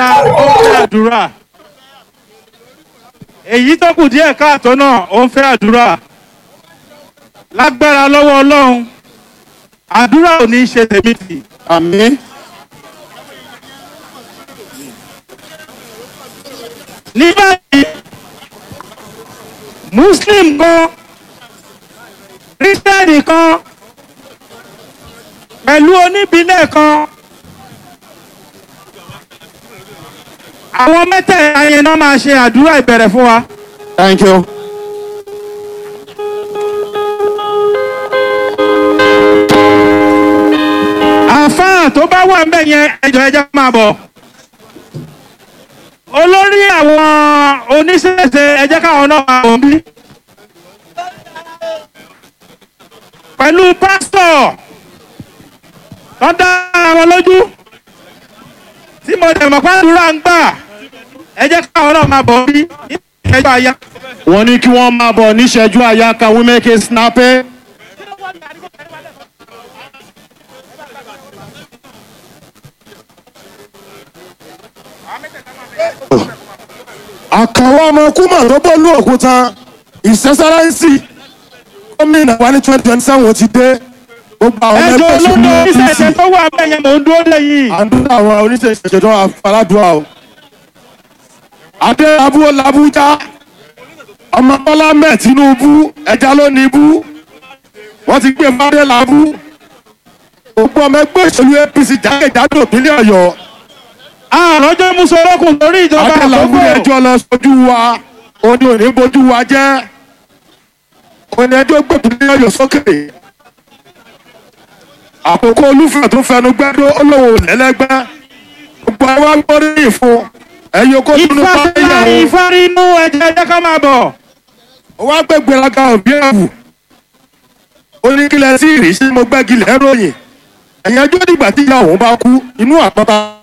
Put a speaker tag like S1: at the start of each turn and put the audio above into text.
S1: lágbára ó ń fẹ́ àdúrà èyí tó kù díẹ̀ káàtó náà ó ń fẹ́ àdúrà lágbára lọ́wọ́ ọlọ́run àdúrà ò ní í ṣe tèmi tì
S2: àmín
S1: ní báyìí muslim kan kírísítẹ́nì kan pẹ̀lú oníbílẹ̀ kan àwọn mẹ́tẹ̀ẹ̀ta yẹn náà máa ṣe àdúrà ìbẹ̀rẹ̀ fún wa.
S2: thank you.
S1: àfáà tó bá wà ńbẹ̀ yẹn ẹjọ́ ẹjọ́ máa bọ̀. olórí àwọn oníṣẹ́ṣe ẹjẹ́ káwọn náà máa bọ̀ bí. pẹ̀lú pásítọ̀ tó dá àwọn lójú tí mo dẹ̀ mọ̀ pàdúrà ń gbà ẹjẹ́ káwọn náà máa bọ̀ bí. ẹjọ́ àyà.
S2: wọ́n ní kí wọ́n máa bọ̀ níṣẹ́jú àyà can we make it snappy.
S3: àkàwọ́ ọmọ kúmọ̀ tó bọ́ọ̀lù òkúta ìsẹ́sáráǹsì gómìnà wa ní twenty twenty seven ti dé gbogbo àwọn
S1: ẹjọ́
S3: ẹgbẹ́
S1: olórí
S3: òṣèlú
S1: oníṣẹ́ṣe
S3: apc
S1: tó wà ńbẹ̀ yẹn mò ń dúró lẹ́yìn.
S3: àdúrà àwọn oníṣẹ́ṣe tó wà aládùúrà o. adé abúlé làbújá ọmọ bọ́lá mẹ́ tinubu ẹja ló ní ibú wọ́n ti gbé fadé làbú gbogbo ọmọ ẹgbẹ́ òṣèlú apc jákèjádò ìpínlẹ̀ ọ̀yọ́
S1: àròjọ musolókun lórí ìjọba
S3: adélábù
S1: àkókò.
S3: ẹjọ́ lọ sójú wa òní òní bójú wa jẹ́ òní ẹjọ́ gbẹ̀bí ọyọ̀ sókè àkókò olúfẹ̀ tó fẹnu gbẹ́dọ́ olówó lẹ́lẹ́gbẹ́ gbogbo àwọn agbóríyìn fún ẹ̀yọ́ kó dunu
S1: ìfàsílà
S3: báyìí
S1: ìfarinu ẹ̀jẹ̀ ẹ̀jẹ̀ ká máa bọ̀.
S3: wọ́n á gbé gbéraga òbí ẹ̀wù oníkílẹ̀ sí ìrísí mo gbẹ́gi lẹ́rọ̀yìn ẹ̀yẹ́jọ́ dìgbà tí ìyá òun bá kú inú àpáta